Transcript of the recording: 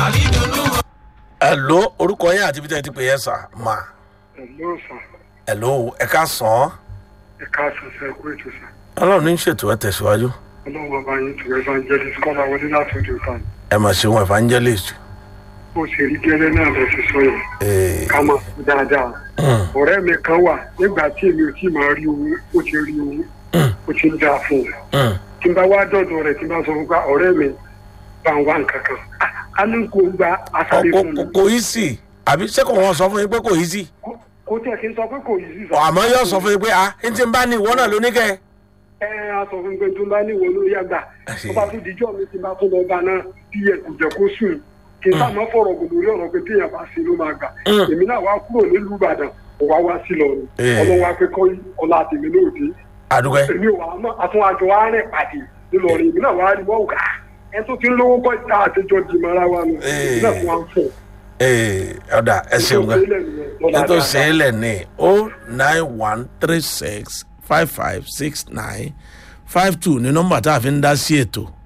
ẹ̀ló orúkọ yẹn àti bíjẹ́ ti pè yẹn sà má ẹ̀lọ́ sà ẹ̀ló ẹ̀ka sàn án ẹ̀ka àṣàṣà ẹ̀kú ètò sà ọlọ́run ní í ṣètò ẹ̀ tẹ̀síwájú ọlọ́run bàbá yín tó evangelist kọ́lá wọlé láti ojú kan ẹ̀ mà ṣe wọn evangelist bó ṣe rí gẹ́lẹ́ náà lọ sí sọ yẹn ee ká máa fi dáadáa ọ̀rẹ́ mi kan wà nígbà tí èmi ò tí máa rí owó ó ti rí owó ó ti ń dáa fún un tí n bá wá dọ̀dọ̀ rẹ̀ tí n bá sọ fún pa ọ̀rẹ́ mi bá ń wá nǹkan kan Ah, a ní kó gba asáré fún mi kò yí sí àbí ṣé kò wọ́n sọ fún yín pé kò yí sí Kó- kó tẹ̀ kí n sọ pé kò yí sí sọ àmọ́ yóò sọ fún yín pé ah n ti bá ní ìwọ náà lóníkẹ́ ẹ á sọ fún mi pé tó bá níwò ló yá gbà tó bá tún dijọ́ mi ti bá tún lọ bá náà bí ẹ kò jẹ́ kó sùn kí n sá máa fọ̀rọ̀ gùn lórí ọ̀rọ̀ pé téèyàn bá sí ló máa gbà Mm. èmi náà wá kúrò nílùú ìbàdàn kò wá wá sí lọ ni Eh. ọlọ́run wá pé kọ́ ọlá tèmi lóòdì àdúgbò èmi ò wá mọ́ àtúnwájọ wa rìn pàdé nílọrin èmi náà wá rí wọ́n gà ẹ tó ti ń lówó kọ́ ìta àtijọ́ di mara wa nù èmi náà tún wá ń fọ̀ ee ọ̀dà ẹ ṣeun gan ètò ìṣẹ̀lẹ̀ ní o nine one three six five five six nine five two ní nọ́mbà tá a fi ń dá sí ètò